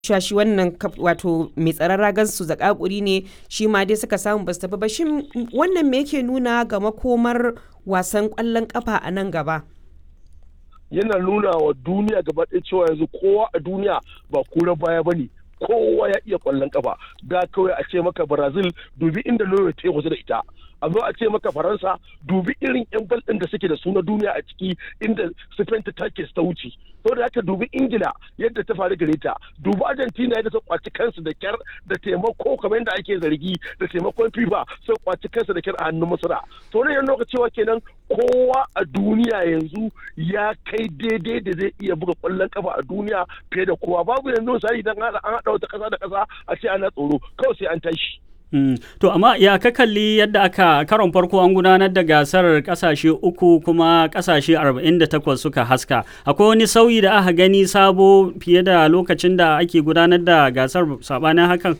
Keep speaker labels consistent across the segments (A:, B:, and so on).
A: cewa shi wannan wato mai tsaron ragar su zakakuri ne shi ma dai suka samu basu tafi ba shin wannan me yake nuna ga makomar wasan kwallon kafa a nan gaba
B: yana nuna wa duniya gaba ɗaya cewa yanzu kowa a duniya ba kura baya ba ne kowa ya iya kwallon kafa da kawai a ce maka brazil dubi inda norway ta yi da ita a zo a ce maka faransa dubi irin yan bal ɗin da suke da su na duniya a ciki inda spain ta take ta wuce saboda haka dubi ingila yadda ta faru gare ta dubi argentina yadda ta kwaci kansu da kyar da taimako kamar yadda ake zargi da taimakon fifa sai kwaci kansu da kyar a hannun masara to ne yan lokaci cewa kenan kowa a duniya yanzu ya kai daidai da zai iya buga kwallon kafa a duniya fiye da kowa babu yanzu misali idan an haɗa wata ƙasa da ƙasa a ce ana tsoro kawai sai an tashi
C: Mm. To amma ya ka kalli yadda aka karon farko an gudanar da gasar kasashe uku kuma kasashe 48 suka haska. Akwai wani sauyi da aka gani sabo fiye da lokacin da ake gudanar da gasar sabanin hakan?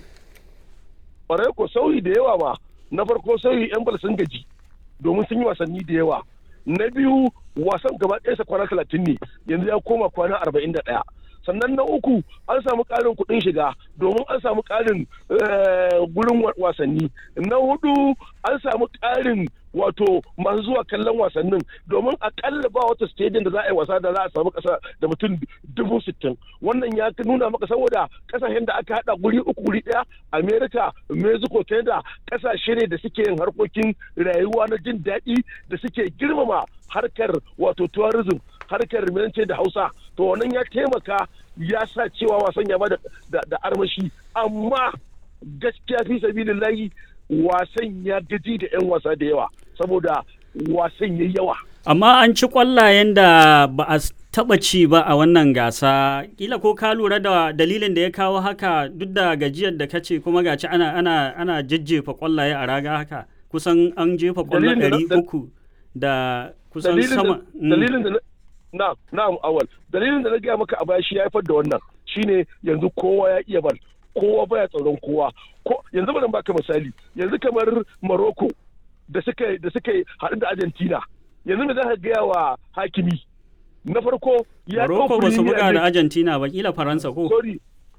B: Ƙwarai ko sauyi da yawa ba. Na farko sauyi 'yan bal sun gaji domin sun yi wasanni da yawa. Na biyu wasan gaba ɗaya kwana talatin ne yanzu ya koma kwana arba'in da ɗaya. sannan na uku an samu ƙarin kuɗin shiga domin an samu ƙarin gurin wasanni na hudu an samu ƙarin wato masu zuwa kallon wasannin domin akalla ba wata stadium da za a yi wasa da za a samu ƙasa da mutum dubu sittin wannan ya nuna maka saboda ƙasashen da aka haɗa guri uku guri ɗaya america mexico canada ƙasashe ne da suke yin harkokin rayuwa na jin daɗi da suke girmama harkar wato tourism harkar minance da hausa to wannan ya taimaka ya sa cewa wasan ya ba da armashi amma gaskiya fi sabilillahi wasan ya gaji da 'yan wasa da yawa saboda wasan ya yawa
C: amma an ci kwallayen da ba a taba ci ba a wannan gasa kila ko ka lura da dalilin da ya kawo haka duk da gajiyar da kace kuma gaci ana ana ana jajjefa kwallaye a raga haka kusan an jefa kwallo ɗari uku da kusan sama
B: dalilin da na na'am awal dalilin da na gaya maka a baya shi ya haifar da wannan shine yanzu kowa ya iya bal kowa baya tsaron kowa ko yanzu bari baka misali yanzu kamar Morocco da suka da suka haɗu da Argentina yanzu me za ka gaya wa hakimi na farko ya
C: Morocco ba su buga da Argentina ba kila Faransa ko
B: sorry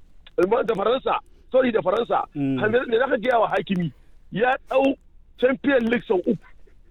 B: da Faransa sorry da Faransa me za ka gaya wa hakimi ya ɗau Champion League sau uku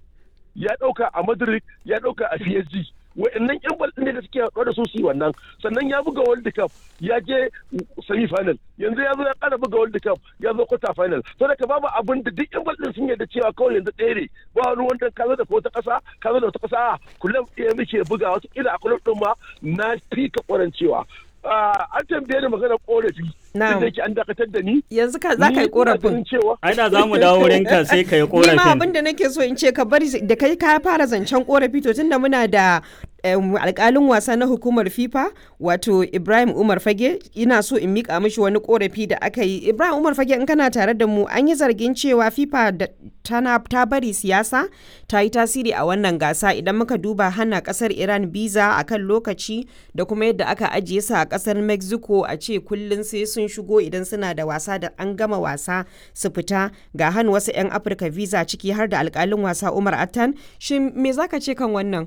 B: ya ɗauka a Madrid ya ɗauka a PSG wa'annan yan bal ne da suke haɗuwa da su su wannan sannan ya buga world cup ya je semi final yanzu ya zo ya ƙara buga world cup ya zo quarter final to da babu abin da duk yan bal din sun yarda cewa kawai yanzu ɗaya ne ba wani wanda ka zo da wata ƙasa ka zo da wata ƙasa kullum ɗaya muke buga wata ila a kullum ɗin ma na fi ka ƙwarancewa an tambaye ni magana korafi da yake an dakatar da ni
A: yanzu ka za ka yi korafin
C: ai da za mu dawo wurin ka sai ka yi korafin
A: ni ma abin da nake so in ce ka bari da kai ka fara zancen korafi to tunda muna da alkalin wasa na hukumar fifa wato ibrahim umar fage ina so in mika mishi wani korafi da aka yi ibrahim umar fage in kana tare da mu an yi zargin cewa fifa tana ta bari siyasa ta yi tasiri a wannan gasa idan muka duba hana kasar iran biza a kan lokaci da kuma yadda aka ajiye su a kasar mexico a ce kullum sai sun shigo idan suna da wasa da an gama wasa su fita ga hannu wasu 'yan afirka visa ciki har da alkalin wasa umar attan shin me zaka ce kan wannan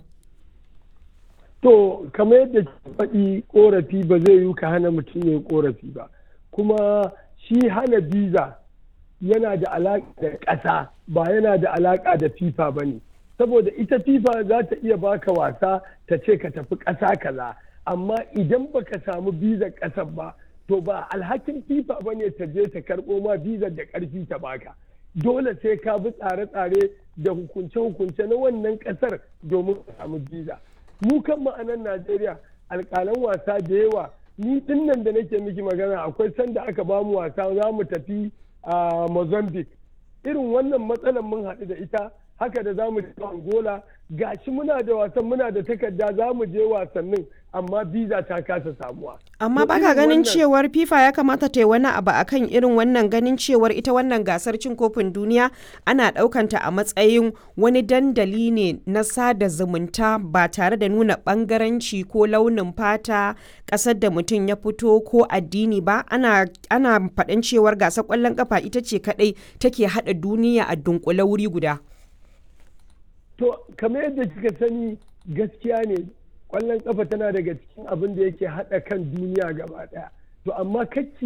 D: To, kamar yadda faɗi ƙorafi ba zai yi ka hana mutum ya ƙorafi ba, kuma shi hana biza yana da alaƙa da ƙasa ba yana da alaƙa da FIFA ba ne. Saboda ita FIFA za ta iya baka wasa ta ce ka tafi ƙasa kaza, amma idan baka samu bizar ƙasar ba, to ba alhakin FIFA ba ne ta je ta karɓo ma bizar da ƙarfi ta baka. Dole sai ka bi tsare-tsare da hukunce-hukunce na wannan ƙasar domin ka samu biza. mu kan ma'anan Najeriya alƙalan wasa da yawa ni dinnan da nake miki magana akwai sanda aka ba mu wasa za mu tafi a Mozambique irin wannan matsalar mun haɗu da ita haka da za mu je Angola gashi muna da wasan muna da takarda za mu je wasannin amma biza ta kasa samuwa.
A: Amma baka ganin cewar FIFA ya kamata ta yi wani abu akan irin wannan ganin cewar ita wannan gasar cin kofin duniya ana ɗaukanta a matsayin wani dandali ne na sada zumunta ba tare da nuna ɓangaranci ko launin fata ƙasar da mutum ya fito ko addini ba ana ana faɗin cewar gasar ƙwallon ƙafa ita ce kaɗai take haɗa duniya a dunkule wuri guda.
D: To, kamar yadda kika sani gaskiya ne kwallon kafa tana daga cikin abin da yake haɗa kan duniya gaba ɗaya to amma kacci